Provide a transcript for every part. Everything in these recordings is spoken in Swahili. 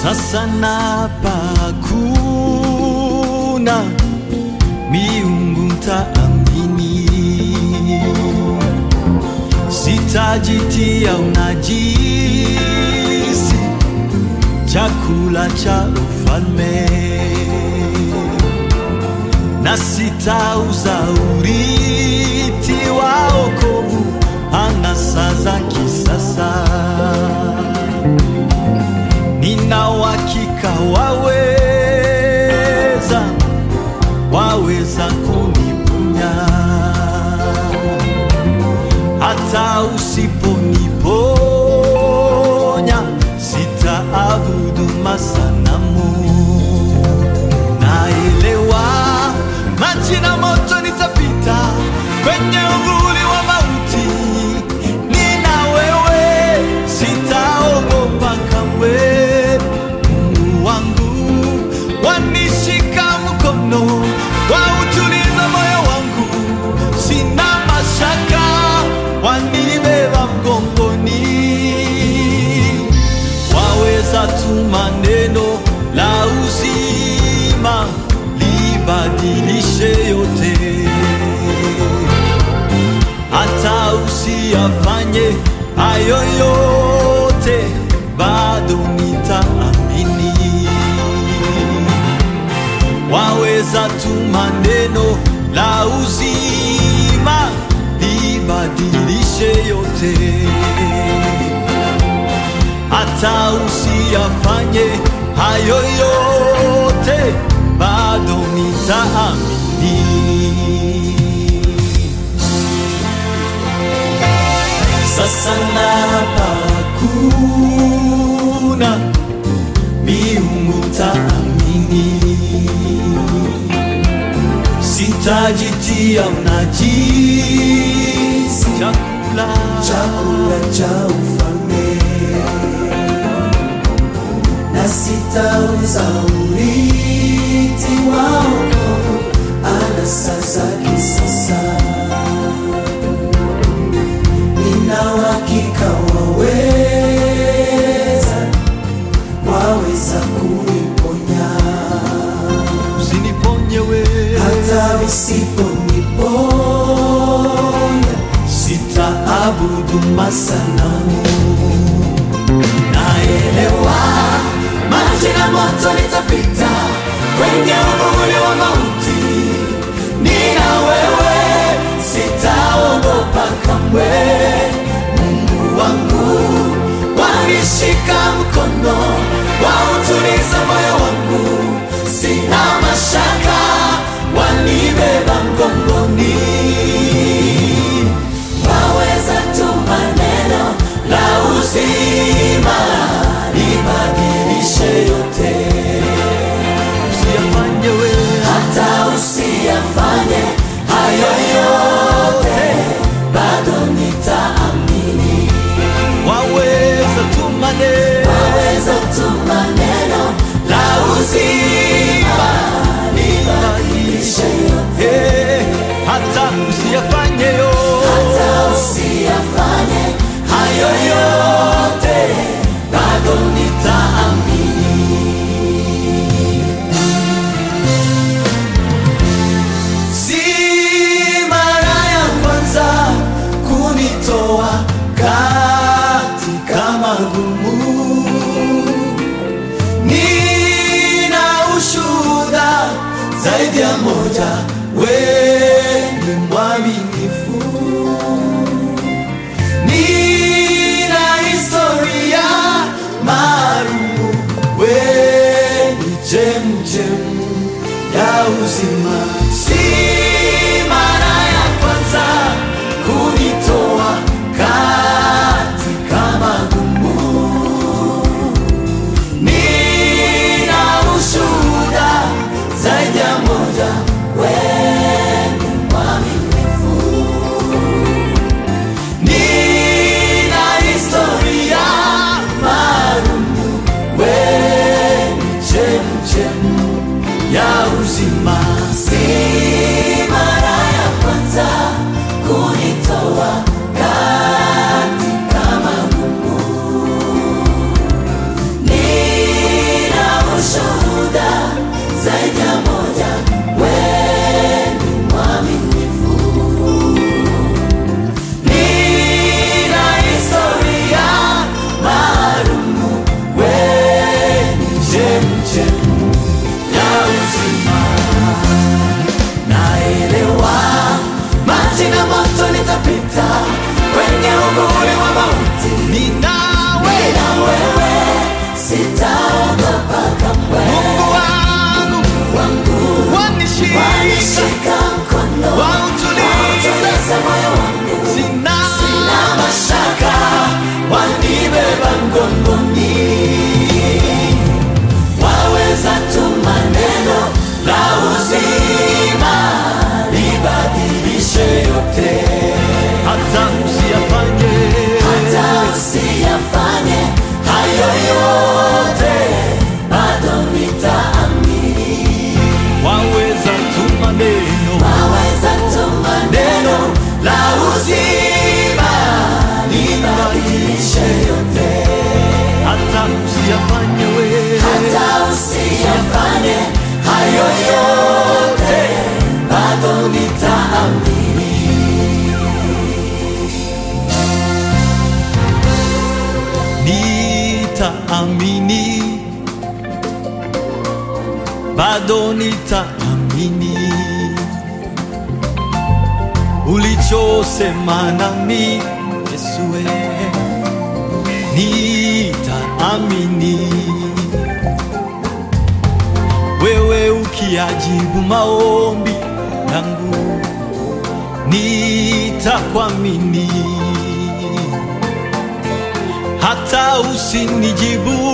Sasa napa hakuna miungu ntaamini, sitajitia unajisi chakula cha ufalme, na sitauza urithi wa wokovu anasa za kisasa. Nina uhakika waweza, waweza kuniponya hata usiponiponya, sitaabudu masanamu. Naelewa maji na moto nitapita kwenye uvuli wa mauti, nina wewe, sitaogopa kamwe. Mungu wangu wanishika mkono, wautuliza moyo wangu, sina mashaka, wanibeba mgongoni waweza tuma neno la uzima libadilishe yote, hata usiyafanye hayo yote, bado nitaamini. Waweza tuma neno la uzima libadilishe yote hata usiyafanye hayo yote, bado nitaamini. Sasa napa hakuna miungu taamini, sitajitia unajisi chakula chakula cha ufalme na sitauza urithi wa wokovu anasa za kisasa. Nina uhakika waweza, waweza kuniponya usiniponye wewe hata usiponiponya sitaabudu masanamu. naelewa maji na moto nitapita kwenye uvuli wa mauti, nina wewe, sitaogopa kamwe. Mungu wangu wanishika mkono, wautuliza moyo wangu, sina mashaka, wanibeba mgongoni waweza tuma neno la uzima libadilishe yote, Usiyafanye wewe hata usiyafanye hayo yote, bado nitaamini. waweza tuma neno Waweza tuma neno la uzima libadilishe yote, Eh, hata usiyafanye yo hata usiyafanye hayo yote, bado nitaamini. Si mara ya kwanza kunitoa katika magumu, nina ushuhuda zaidi ya moja, wewe ni mwaminifu. Nina historia maalumu, wewe ni chemchemu ya uzima. Si mara ya kwanza kunitoa katika magumu, nina ushuhuda zaidi ya moja, wewe ni mwaminifu. Nina historia maalumu, wewe ni chemchemu ya uzima. Si mauti ninawe na wewe sitaogopa kamwe Mungu wangu wangu wanishika wanishika mkono wautulize wautulize moyo wangu sina sina mashaka wanibeba mgongoni waweza tu maneno la uzima libadilishe yote hata usiyafanye hata usiyafanye hayo yote bado nitaamini waweza tu maneno waweza tu maneno la uzima libadilishe yote hata usiyafanye we hata usiyafanye hayo yote bado nitaamini nitaamini bado nitaamini ulichosema nami Yesue nitaamini wewe ukiajibu maombi yangu nitakuamini hata usinijibu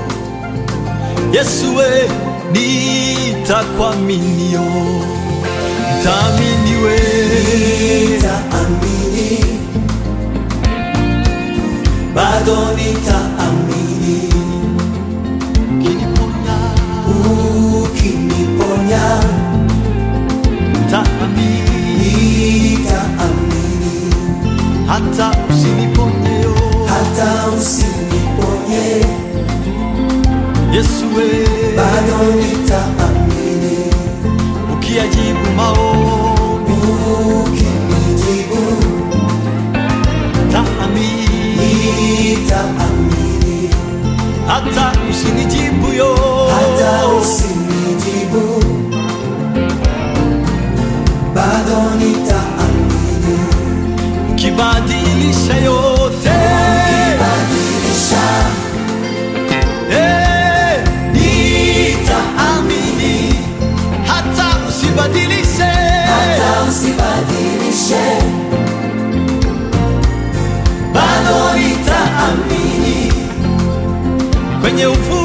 Yesue nitakuaminio nitaamini we nitaamini bado nitaamini ukiniponya ukiniponya nitaamini nitaamini hata usiniponyeyo hata usiniponye Yesue bado nitaamini ukiajibu maombi ukinijibu nitaamini nitaamini hata usinijibu yo hata usinijibu bado nitaamini kibadilisha yote badilisha Eh, nitaamini hata usibadilishe hata usibadilishe bado nitaamini kwenye ufu